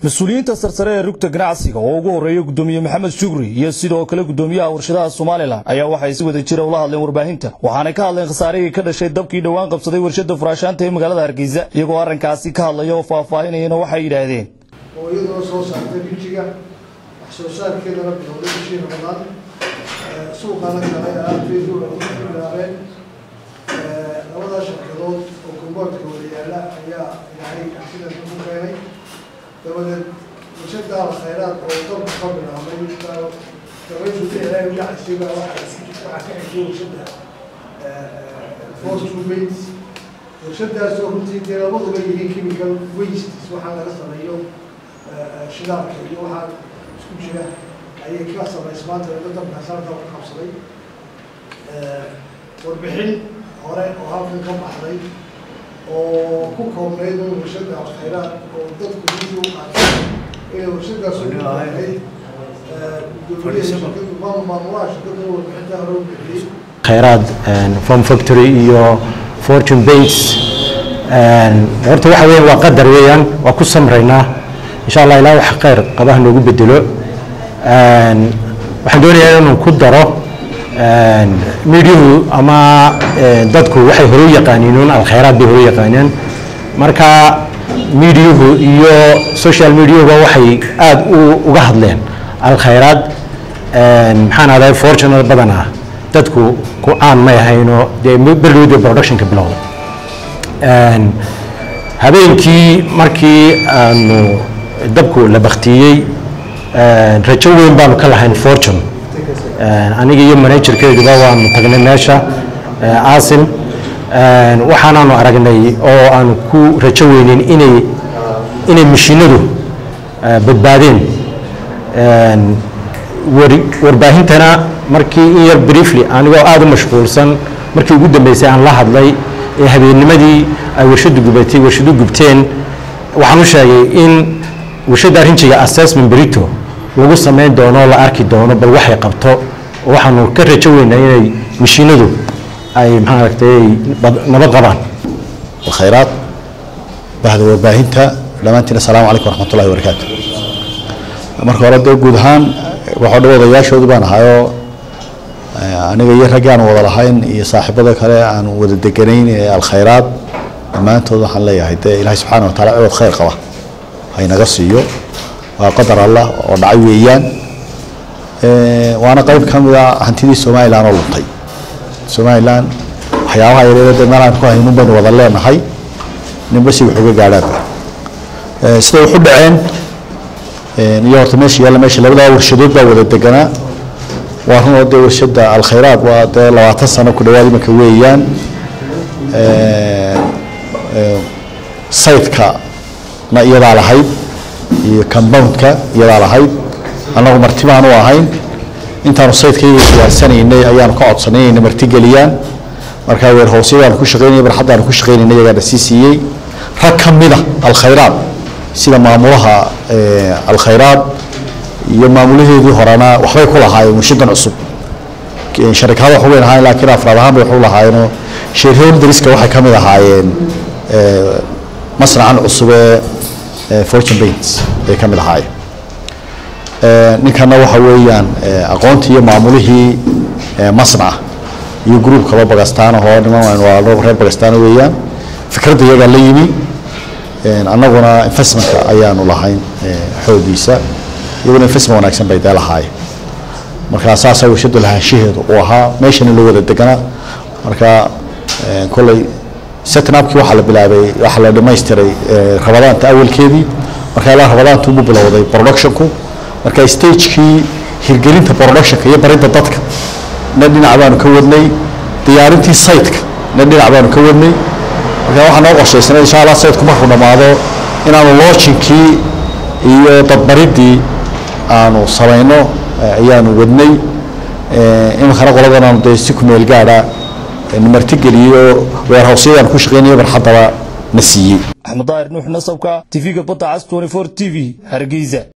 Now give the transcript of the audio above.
mas-uuliyiinta sarsare ee rugta ganacsiga oo ugu horreeya gudoomiye maxamed shugri iyo sidoo kale gudoomiyaha warshadaha somalilan ayaa waxay si wada jira ula hadleen warbaahinta waxaanay ka hadleen khasaarihii ka dhashay dabkii dhowaan qabsaday warshada furaashaanta ee magaalada hargeysa iyagoo arrinkaasi ka hadlaya oo faahfaahinayana waxay yidhaahdeen oo iyadoo soo saartay rijiga wax soo saarkeedana bilowday bishii ramadaan suuqana galay aafeedu ugu bilaabeen labadaa shirkadood oo gurboodka wada yaala ayaa ilaahay sidan ugu keenay dabadeed warshada khayraad oo dalka ka bilaabay dabaysuda ilaahay udhacaysiba waxaa ka xigtay warshada fortune bates warshadaasoo runtii dee labaduba yihiin chemical wastes waxaa laga sameeyo shidaalka iyo waxaa isku jira ayay ka samays maanta laga dabkaas halka ka qabsaday warbixin hore oo halkan ka baxday oo ku koobnayd un warshada khayraad oo dadku sidii u qaatay inay warshadaas u ahayd maamulaha shirkada warbixinta hore u bixiyey khayraad farm factory iyo fortune base horta waxa weeyaan waa qadar weeyaan waa ku samraynaa insha allah ilaa wax khayr qabaha noogu bedelo waxaan doonayaa inuu ku daro midyuhu ama dadku waxay hore u yaqaaniin un alkhayraad bay hore u yaqaaneen marka midyuhu iyo social mediahuba waxay aada uga hadleen alkhayraad maxaan ahday fortunate badan ah dadku ku-aan may ahayno dee berlowda productionka bilowda habeenkii markii aanu dabku la baktiyey rajo weyn baanu ka lahayn fortune aniga iyo managerkeeduba waanu tagnay meesha asim waxaanaanu aragnay oo aanu ku rajo weyneyn inay inay mashiinadu badbaadeen warbaahintana markii in yar briefly anigoo aada u mashquulsan markii ugu dambeysay aan la hadlay ee habeennimadii ay warshadu gubatay warshadu gubteen waxaan u sheegay in warshadda rinjiga assessment berito lagu samayn doono la arki doono bal waxay qabto waxaanu ka rajo weynaa inay mashiinadu ay maxaa aragtay nabad qabaan khayraad bahda warbaahinta dhammaantiin assalaamu calaykum waraxmatullahi wabarakaatu marka hore dee guud ahaan waxoo dhan odayaashoodu baan ahayoo aniga iyo raggi aan wada lahayn iyo saaxiibada kale aan wada deganayn ee alkhayraad dhammaantood waxaan leeyahay dee ilaahay subxaana wa taala ciwad khayr qaba haynaga siiyo waa qadar allah oo dhacay weeyaan waana qayb ka mid a hantidii somalilan oo luntay somalilan waxyaabaha yareeda dee meel aan ku haynun baynu wada leenahay ninba si wax uga gaadhaanba siday wax u dhaceen iyo horta meesha yaalla meesha labadaa warshadood baa wada deganaa waa runoo dee warshada alkhayraad waa dee labaatan sano ku dhawaad imanka weeyaan saytka na iyadaa lahayd iyo compoundka iyadaa lahayd annagu marti baanu ahayn intaanu saytkayga diyaarsanaynay ayaanu ka codsanay inayna martigeliyaan markaa weer hoosyadaanu ku shaqaynay barxaddaanu ku shaqaynayna iyagaana sii siiyey rag ka mida alkhayraad sida maamulaha alkhayraad iyo maamulaheedii horena waxbay ku lahaayeen warshadan cusub sharikada wax weyn ahaayeen laakiin afraad ahaan bay wax u lahaayeenoo shareholderiska waxay ka mid ahaayeen masnacan cusub ee fortune bains bay ka mid ahaayeen ninkana waxa weeyaan aqoontii iyo maamulihii masnaca iyo gruub kaloo bagastaan ahoo niman waa reer bagastaan weeyaan fikradda iyagaa la yimi annaguna investmentka ayaanu lahayn xoodiisa iyaguna investment wanaagsan bay dee lahaayeen marka saasaa warshadu lahaanshaheedu uu ahaa meeshana loo wada deganaa marka kolley setnapkii waxaa la bilaabay waxaa la dhamaystiray rabadaanta awalkeedii marka ilaa rabadaanta ugu bilowday productionku marka stagekii hirgelinta productionka iyo baridda dadka na dhinac baanu ka wadnay diyaarintii saytka na dhinac baanu ka wadnay marka waxaa noo qorshaysnay insha allah saytku markuu dhammaado inaanu loojinkii iyo dadbaridii aanu samayno ayaanu wadnay iminkana qoladan aanu dee si kumeel gaadha martigeliyo weerhawsyadaan ku shaqaynayo barxaddaba na siiyey axmed daahir nuux nasabka tv-ga badda cas t v hargeysa